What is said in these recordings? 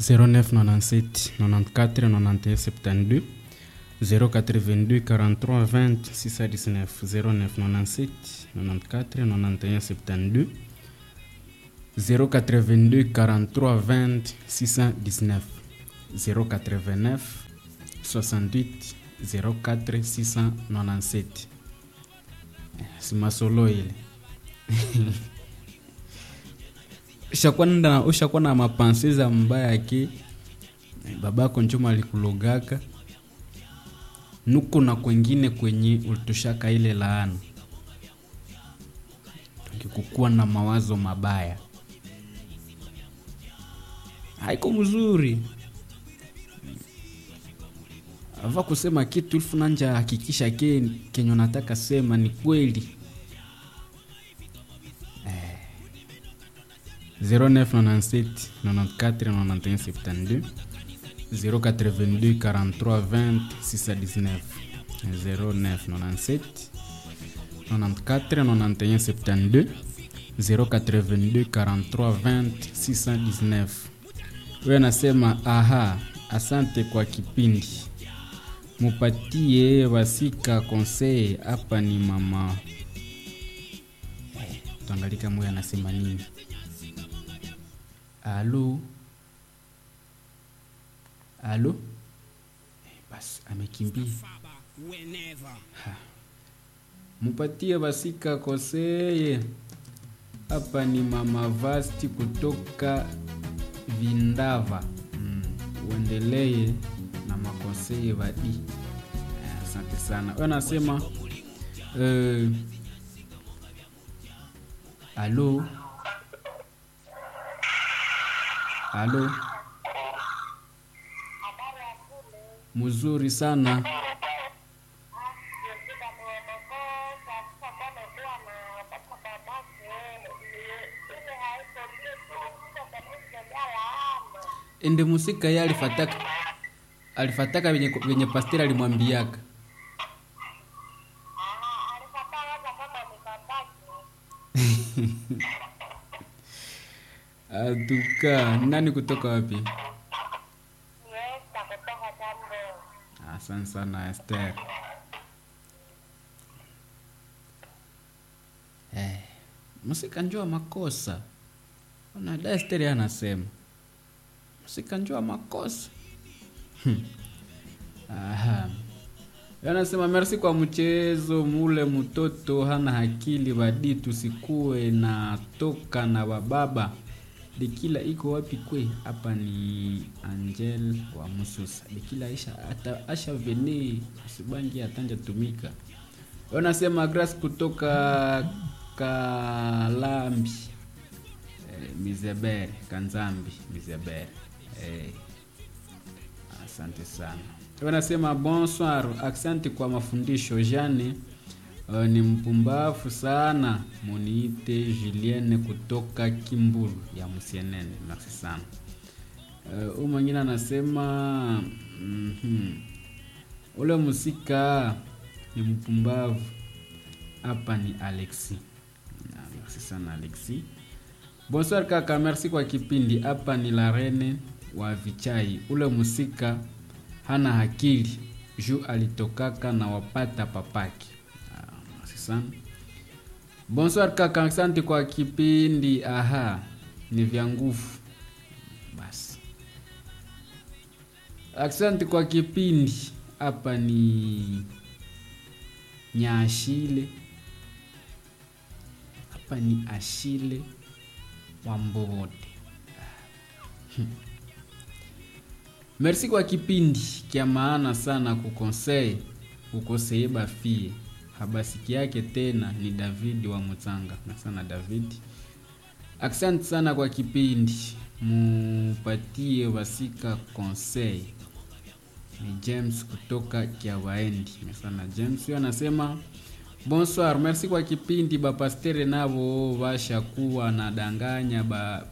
0997 94 91 72 082 43 20 619 0997 94 91 72 082 43 20 619 089 68 04 697 si masolo ile ushakuwa na ushakuwa na mapansi za mbaya yake babako njuma alikulogaka nuko na kwengine kwenye ulitoshaka ile laana tukikukuwa na mawazo mabaya haiko mzuri ava kusema kitu ilfu nanja hakikisha ke kenye nataka sema ni kweli eh. 0997 94 91 72 082 43 20 619 0997 94 91 72 082 43 20 619 huyo anasema aha asante kwa kipindi mupatie wasika konsei hapa ni mama eh, tuangalika moyo anasema nini alo alo eh, basi amekimbia Ha. mupatie wasika konseye hapa ni mama vasti kutoka vindava mm. uendelee na makonseye vadi Eh, asante sana we anasema eh, alo alo mzuri sana ende musika ye alifataka alifataka venye, venye pasteri alimwambiaka aduka nani kutoka wapi asante sana ester eh, musika njua makosa unada esteri anasema musika njua makosa Hmm. Aha. anasema merci kwa mchezo mule mtoto hana akili badi tusikuwe na toka na bababa dekila iko wapi kwe hapa ni angel wa mususa dekila aisha ata, asha vene usibangi atanja tumika anasema grace kutoka kalambi eh, mizebere kanzambi mizebere eh. asante sana wanasema bonsoir asante kwa mafundisho jane uh, ni mpumbafu sana muniite julienne kutoka kimbulu ya msienene merci sana uh, u mwingine anasema mm-hmm. ule musika ni mpumbavu hapa ni alexi Na, merci sana alexi bonsoir kaka merci kwa kipindi hapa ni la rene wa vichai ule musika hana akili juu alitokaka na wapata papaki Ah, merci sana bonsoir kaka asante kwa kipindi aha ni vya nguvu basi asante kwa kipindi hapa ni nyaashile hapa ni ashile wa mbobote merci kwa kipindi kya maana sana kukonsei ukoseye bafie habasiki yake tena ni david wa mutsanga na sana david asante sana kwa kipindi mupatie wasika konsei ni james kutoka kiawaendi sana james huyo anasema bonsoir merci kwa kipindi bapastere navo vashakuwa na danganya ba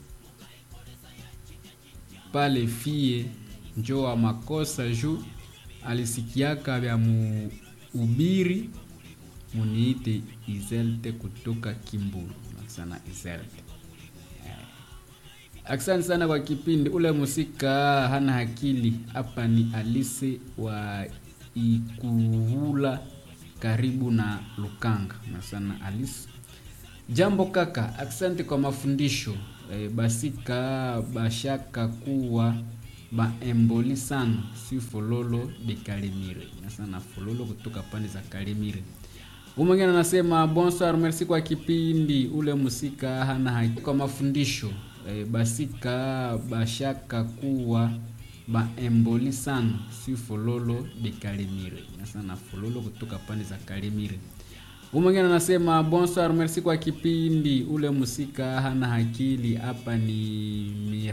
pale fie njo wa makosa juu alisikiaka vya muubiri muniite izelte kutoka kimbulu sana izelte Asante sana kwa kipindi. Ule musika hana akili. Hapa ni Alise wa Ikuvula karibu na Lukanga. Na sana Alice. Jambo kaka, asante kwa mafundisho. E, basika bashaka kuwa baemboli sana si fololo de Kalimire. Na sana fololo kutoka pande za Kalimire. Umwengine anasema bonsoir, merci kwa kipindi. Ule musika hana haki kwa mafundisho e, basika bashaka kuwa baemboli sana si fololo de Kalimire. Na sana fololo kutoka pande za Kalimire. Umwengine anasema bonsoir, merci kwa kipindi. Ule musika hana akili. Hapa ni